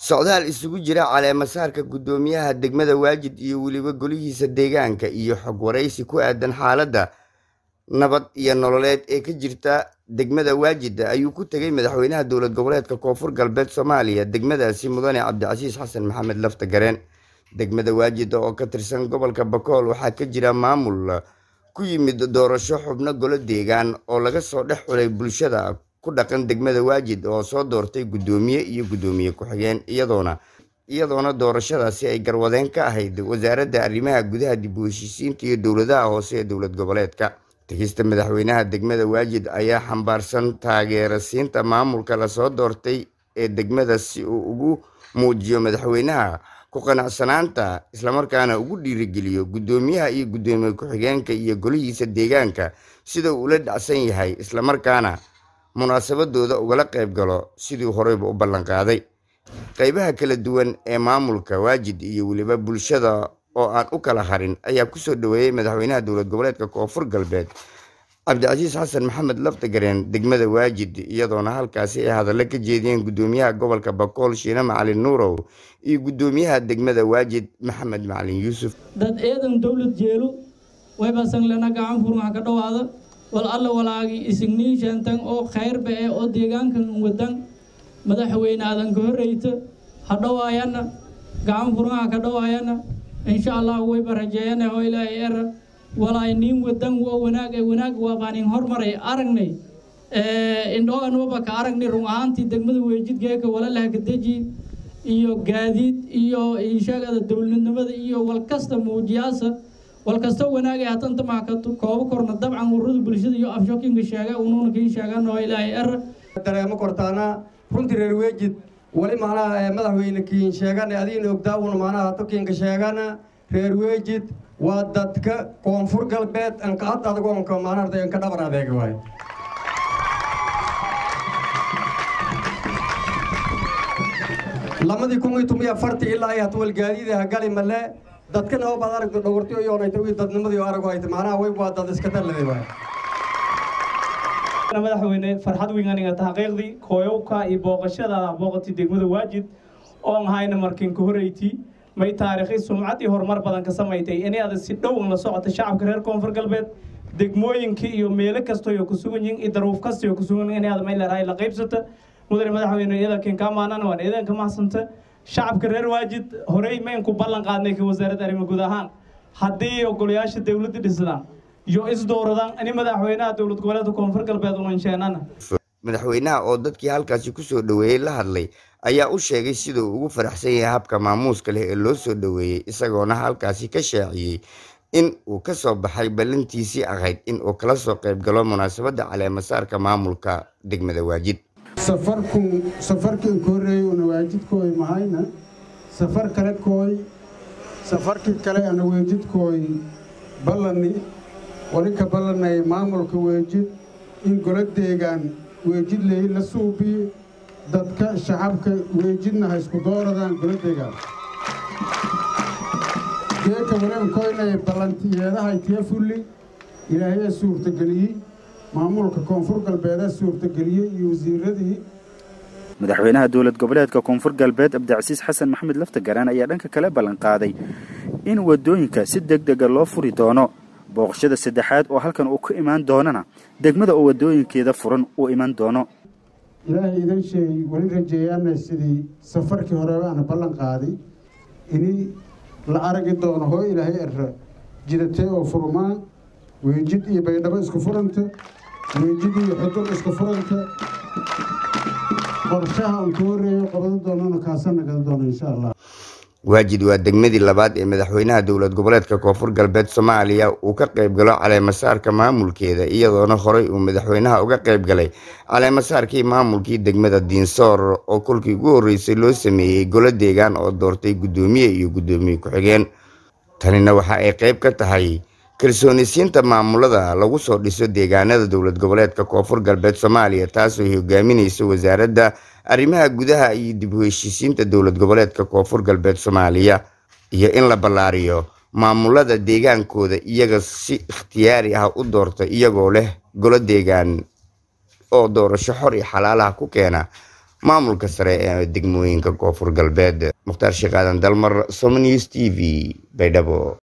socdaal isugu jira caleemasaarka guddoomiyaha degmada waajid iyo weliba golihiisa deegaanka iyo xog waraysi ku aadan xaaladda nabad iyo nololeed ee ka jirta degmada waajid ayuu ku tegey madaxweynaha dowlad goboleedka koonfur galbeed soomaaliya degmadaasi mudane cabdicasiis xasan maxamed lafta gareen degmada waajid oo ka tirsan gobolka bakool waxaa ka jira maamul ku yimid doorasho xubno golo deegaan oo laga soo dhex xulay bulshada ku dhaqan degmada waajid oo soo doortay guddoomiye iyo guddoomiye ku-xigeen iyadoona iyadoona doorashadaasi ay garwadeen ka ahayd wasaaradda arrimaha gudaha dib u heshiisiinta iyo dowladaha hoose ee dowlad goboleedka tegista madaxweynaha degmada waajid ayaa xambaarsan taageera siinta maamulka lasoo doortay ee degmada si uu ugu muujiyo madaxweynaha ku qanacsanaanta islamarkaana ugu dhiirigeliyo guddoomiyaha iyo guddoomiye ku-xigeenka iyo golihiisa deegaanka sida uu ula dhacsan yahay islamarkaana munaasabadooda ugala qayb galo sidii horeyba u ballanqaaday qaybaha kala duwan ee maamulka waajid iyo weliba bulshada oo aan u kala harin ayaa kusoo dhaweeyey madaxweynaha dowlad goboleedka koonfur galbeed cabdicasiis xasan maxamed laftagareen degmada waajid iyadoona halkaasi ay hadallo ka jeediyeen guddoomiyaha gobolka bakool shiine macalin nuurow iyo guddoomiyaha degmada waajid maxamed macalin yuusuf dad eedan dowlad jeelu waybasan lena gacan furmaha ka dhowaada wal alla walaagi isigniin sheentang oo khayrba ee oo deegaankan wadan madaxweyne aadan ka horreyta ha dhowaayana gacan furmaha ka dhowaayana insha allah wayba rajeeyana oo ilaahay era walaay niin wadan waa wanaag ee wanaag waa baanin hormaray aragnay indhoogan waba ka aragnay run ahaantii degmada weejidgeeka walalaha kadeji iyo gaadiid iyo inshaagada dowladnimada iyo walkasta muujiyaasa walkasta wanaagay hatanta maaka koobo korna dabcan ururada bulshada iyo afshokinka sheega unuuna kiin sheegaan oo ilaahay era dareemo kortaana runtii reer weejid wali macnaha madaxweyne kiin sheegana adiina ogdaawuna macnaha tokiinka sheegana reer weejid waa dadka koonfur galbeed anka hadda adagoonka macnaha anka dhabar adeega waay lamadii kun iyo toban iyo afartii ilaa ay hatwal gaadiida hagali male dadkana oo baad aragto dhogortiyo yoonayta wii dadnimadii arago hayta macnaha way waa dad iska dallade waay madaxweyne farxad weynaniga taxqiiqdii kooyowka iyo booqashadaada booqatay degmada waajid oon hayna markinka horeyti may taariikhi sumcad iyo horumar badan ka samaysay inay adag si dhowan la socota shacabka reer koonfur galbeed degmooyinka iyo meelo kastoyo ku sugan yihiin iyo daruuf kastoyo ku sugan inay adag may leedahay la qaybsata mudane madaxweyne iidankan kaa maanana waan iidanka mahadsanta shacabka reer waajid horey mayn ku ballan qaadnay ka wasaaradda arrimo guud ahaan haddii ogolayaasha dowladda dhisdaan iyo isdowradaan ani madaxweynaha dowlad goboleedka koonfur galbeed unansheennana madaxweynaha oo dadkii halkaasi kusoo dhaweeyey la hadlay ayaa u sheegay sida uu ugu faraxsan yahay habka maamuuska leh ee loo soo dhaweeyey isagoona halkaasi ka shaaciyey in uu ka soo baxay ballantiisii ahayd in uu kala soo qayb galo munaasabadda caleemasaarka maamulka degmada waajid safarku safarkii ka horreeyey una waajidkooy mahayna safar kale kooy safarkii kale ana weejidkooy ballani wali ka ballanay maamulka weejid in golo deegaan weejid leey la suubiye dadka shacabka weejidna ha isku dooradaan golo deegaan geeka wareankoynay ballantiyeedaha itiya fulli ilaahayaa suurtageliyey maamulka koonfur galbeedaa suurtageliyey iyo wasiiradii madaxweynaha dowlad goboleedka koonfur galbeed cabdicasiis xasan maxamed laftagaraan ayaa dhanka kale ballanqaaday in wadooyinka si deg dega loo furi doono booqashada saddexaad oo halkan uu ka imaan doonana degmada oo wadooyinkeeda furan uu iman doono ilaahay idan sheegay weli rajeeyaana sidii safarkii horeba ana ballan qaaday ini la aragi doono hoo ilaahay era jidatee oo furmaa weejid iyo baydhabo isku furanta weejid iyo xudul isku furanta qorshaha aan ka horreeyo qabado doonana kaasana gada doono insha allah waajid waa degmadii labaad ee madaxweynaha dowlad goboleedka koonfur galbeed soomaaliya uu ka qayb galo caleemasaarka maamulkeeda iyadoona horey uu madaxweynaha uga qayb galay caleemasaarkii maamulkii degmada diinsoor oo kolkii ugu horreysay loo sameeyey golo deegaan oo doortay guddoomiye iyo guddoomiye ku-xigeen tanina waxa ay qayb ka tahay kalsoonisiinta maamulada lagu soo dhiso deegaanada dowlad goboleedka koonfur galbeed soomaaliya taasoo hogaaminaysa wasaaradda arrimaha gudaha iyo dib u heshiisiinta dowlad goboleedka koonfur galbeed soomaaliya iyo in la ballaariyo maamulada deegaankooda iyaga si ikhtiyaari ah u doorta iyagoo leh golo deegaan oo doorasho xor iyo xalaalaha ku keena maamulka sare ee degmooyinka koonfur galbeed mukhtaar sheekh aadan dalmar somnews t v baydhabo